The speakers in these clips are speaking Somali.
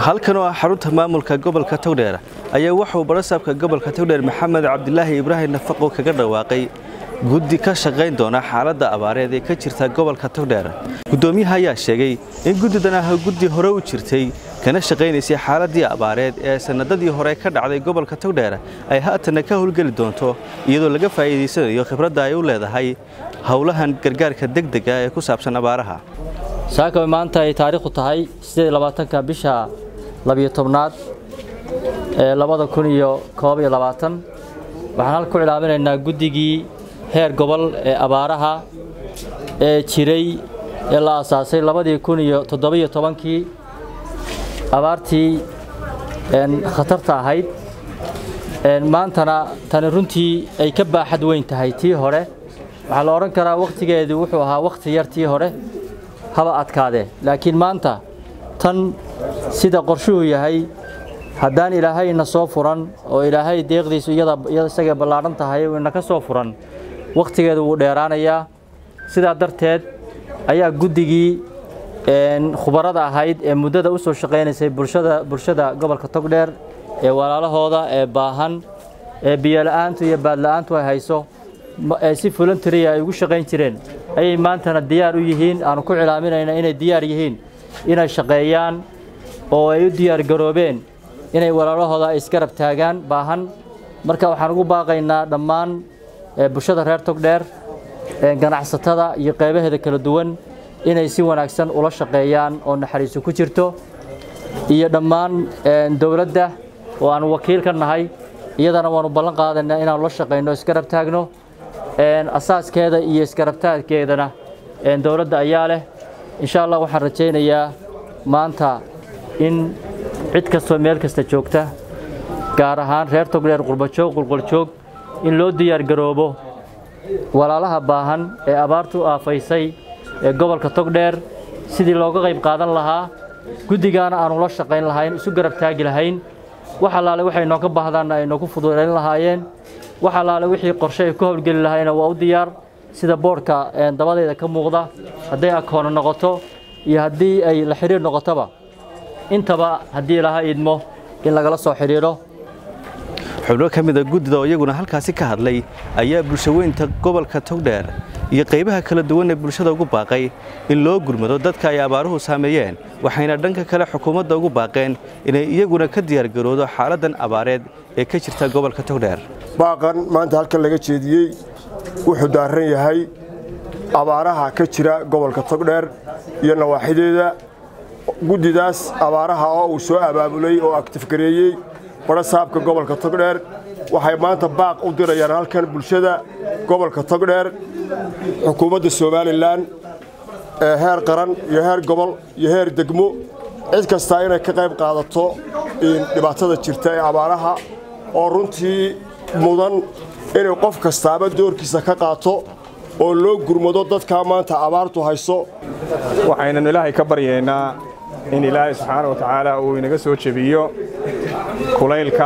halkan oo ah xarunta maamulka gobolka togdheer ayaa wuxuu barasaabka gobolka togdheer maxamed cabdilaahi ibraahim nafaqo kaga dhawaaqay guddi ka shaqayn doona xaaladda abaareed ee ka jirta gobolka togdheer guddoomiyaha ayaa sheegay in guddidan ah guddi hore u jirtay kana shaqaynaysay xaaladii abaareed ee sanadadii hore ka dhacday gobolka togdheer ay haatanna ka howlgeli doonto iyadoo laga faa'iidaysanayo khibradda ay u leedahay howlahan gargaarka degdega ee ku saabsan abaaraha saaka maanta ay taariikhdu tahay ka bisha labiyo tobnaad ee labada kun iyo koob iyo labaatan waxaan halka ku cilaaminaynaa guddigii heer gobol ee abaaraha ee jiray ee la aasaasay labadii kun iyo toddobiyo tobankii abaartii khatarta ahayd maantana tani runtii ay ka baaxad weyn tahay tii hore waxaa la odhan karaa wakhtigeedu wuxuu ahaa wakhti yar tii hore haba adkaadee laakiin maanta tan sida qorshuhu yahay haddaan ilaahayna soo furan oo ilaahay deeqdiisu iyada isagay ballaadhan tahay ina ka soo furan wakhtigeedu wuu dheeraanayaa sidaa darteed ayaa guddigii khubarada ahayd ee muddada u soo shaqaynaysay bulshada bulshada gobolka togdheer ee walaalahooda ee baahan ee biyola'aantu iyo baadla'aantu ay hayso ee si voluntaria ay ugu shaqayn jireen ayay maantana diyaar u yihiin aanu ku cilaaminayna inay diyaar yihiin inay shaqeeyaan oo ay u diyaar garoobeen inay walaalahooda ay isgarab taagaan baahan marka waxaan ugu baaqaynaa dhammaan bulshada reer togdheer ganacsatada iyo qaybaheeda kala duwan inay si wanaagsan ula shaqeeyaan oo naxariiso ku jirto iyo dhammaan dowladda oo aan wakiil ka nahay iyadana waanu ballan qaadaynaa inaanu la shaqayno isgarab taagno asaaskeeda iyo isgarabtaagkeedana dowladda ayaa leh insha allah waxaan rajaynayaa maanta in cid kastoo meel kasta joogta gaar ahaan reer togdheer qurbajoog qulquljoog in loo diyaar garoobo walaalaha baahan ee abaartu aafaysay ee gobolka togdheer sidii looga qayb qaadan lahaa guddigaana aanu la shaqayn lahayn isu garab taagi lahayn wax allaale waxay nooga baahdaanna ay noogu fududayn lahaayeen wax allaale wixii qorshe ay ku howlgeli lahayna waa u diyaar sida boodhka dabadeeda ka muuqda hadday akoono noqoto iyo haddii ay la xidhiir noqotoba intaba haddii ilaha idmo in lagala soo xidhiidho xubno ka mida guddida oo iyaguna halkaasi ka hadlay ayaa bulshaweynta gobolka togdheer iyo qaybaha kala duwan ee bulshada ugu baaqay in loo gurmado dadka ay abaaruhu saameeyeen waxayna dhanka kale xukuumadda ugu baaqeen inay iyaguna ka diyaargaroodo xaaladdan abaareed ee ka jirta gobolka togdheer baaqan maanta halkan laga jeediyey wuxuu daaran yahay abaaraha ka jira gobolka togdheer iyo nawaaxideeda guddidaas abaaraha oo uu soo abaabulay oo aktifgareeyey barasaabka gobolka togdheer waxay maanta baaq u dirayaan halkan bulshada gobolka togdheer xukuumadda somalilan ee heer qaran iyo heer gobol iyo heer degmo cid kastaa inay ka qayb qaadato dhibaatada jirta ee abaaraha oo runtii mudan inay qof kastaaba doorkiisa ka qaato oo loo gurmado dadkaa maanta abaartu hayso waxaynanu ilaahay ka baryaynaa in ilaahay subxaana wa tacaala uu inaga soo jebiyo kulaylka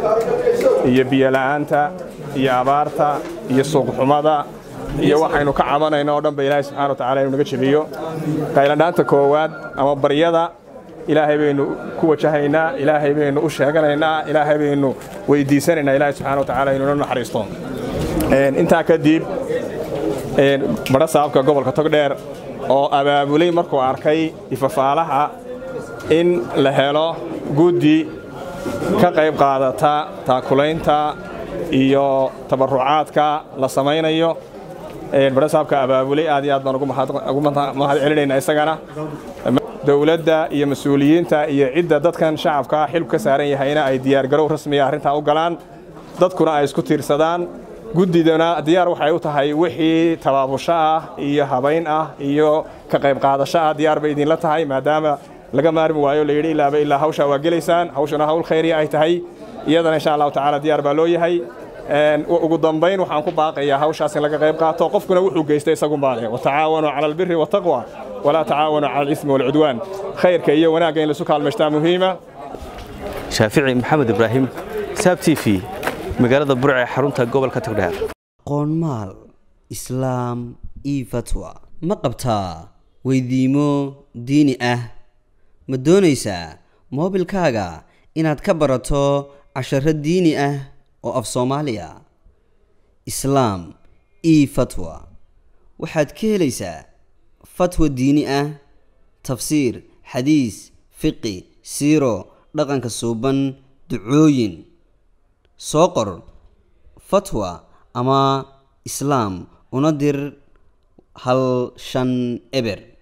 iyo biyola'aanta iyo abaarta iyo suuqxumada iyo waxaynu ka cabanayno oo dhanba ilaahay subxana wa tacala inuu naga jebiyo qayladhaanta koowaad ama baryada ilaahay baynu ku wajahaynaa ilaahay baynu u sheeganaynaa ilaahay baynu weydiisanaynaa ilaahay subxana wa tacaala inuu na naxariisto intaa kadib badha saabka gobolka togdheer oo abaabulay markuu arkay ifafaalaha in la helo guddi ka qayb qaadata taakulaynta iyo tabarucaadka la samaynayo badha saabka abaabulay aad iyo aad baan ugu mahad celinaynaa isagana dowladda iyo mas-uuliyiinta iyo cidda dadkan shacabkaa xilku ka saaran yahayna ay diyaargarow rasmiya arrintaa u galaan dadkuna ay isku tiirsadaan guddidana diyaar waxay u tahay wixii tabaabusho ah iyo habayn ah iyo ka qayb qaadasho ah diyaar bay idinla tahay maadaama laga maarmi waayo la yidhi ilaaba ilaa hawshaa waa gelaysaan hawshana hawl khayriya ay tahay iyadana insha allahu tacaala diyaar baa loo yahay ugu dambayn waxaan ku baaqayaa hawshaas in laga qayb qaato qofkuna wuxuu geystay isagunbaa leh watacaawanuu cala albiri wataqwa walaa tacaawanuu cala alismi walcudwaan khayrka iyo wanaagga in laisu kaalmaystaa muhiima shaafici maxamed ibraahim saab t v magaalada burc ee xarunta gobolka togdheer qoonmaal islaam io fatwa ma qabtaa weydiimo diini ah ma doonaysaa moobilkaaga inaad ka barato casharo diini ah oo af soomaaliya islaam io fatwa waxaad ka helaysaa fatwa diini ah tafsiir xadiis fiqi siiro dhaqanka suuban ducooyin soo qor fatwa ama islaam una dir hal shan eber